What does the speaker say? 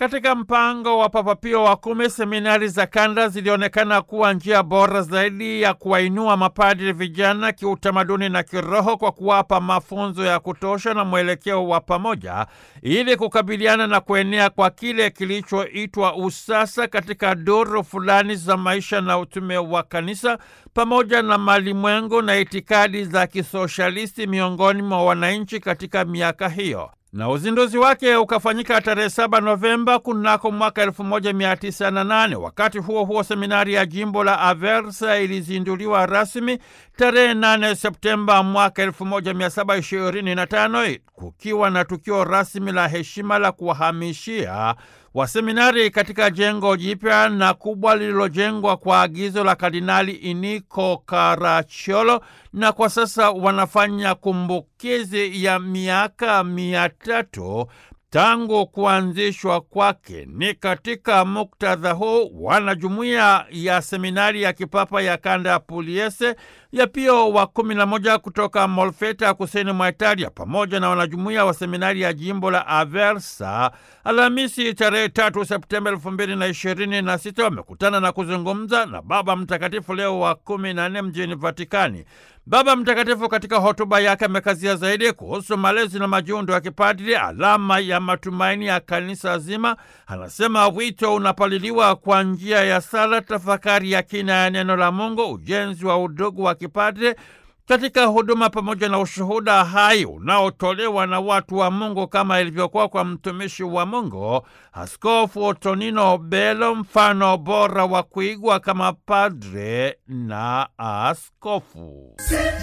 Katika mpango wa Papa Pio wa kumi, seminari za kanda zilionekana kuwa njia bora zaidi ya kuwainua mapadri vijana kiutamaduni na kiroho kwa kuwapa mafunzo ya kutosha na mwelekeo wa pamoja ili kukabiliana na kuenea kwa kile kilichoitwa usasa katika duru fulani za maisha na utume wa kanisa pamoja na malimwengu na itikadi za kisoshalisti miongoni mwa wananchi katika miaka hiyo na uzinduzi wake ukafanyika tarehe 7 Novemba kunako mwaka 1908. Wakati huo huo, seminari ya jimbo la Aversa ilizinduliwa rasmi tarehe 8 Septemba mwaka 1725 kukiwa na tukio rasmi la heshima la kuwahamishia waseminari katika jengo jipya na kubwa lililojengwa kwa agizo la Kardinali Iniko Caracciolo, na kwa sasa wanafanya kumbukizi ya miaka mia tatu tangu kuanzishwa kwake. Ni katika muktadha huu wanajumuiya ya seminari ya kipapa ya kanda ya Puliese ya Pio wa kumi na moja kutoka Molfeta kusini mwa Italia pamoja na wanajumuiya wa seminari ya jimbo la Aversa Alhamisi tarehe tatu Septemba elfu mbili na ishirini na sita wamekutana na kuzungumza na Baba Mtakatifu Leo wa kumi na nne mjini Vatikani. Baba Mtakatifu katika hotuba yake amekazia zaidi kuhusu malezi na majiundo ya kipadri, alama ya matumaini ya kanisa zima. Anasema wito unapaliliwa kwa njia ya sala, tafakari ya kina ya neno la Mungu, ujenzi wa udugu wa kipadri katika huduma pamoja na ushuhuda hai unaotolewa na watu wa Mungu kama ilivyokuwa kwa mtumishi wa Mungu Askofu Tonino Belo, mfano bora wa kuigwa kama padre na askofu.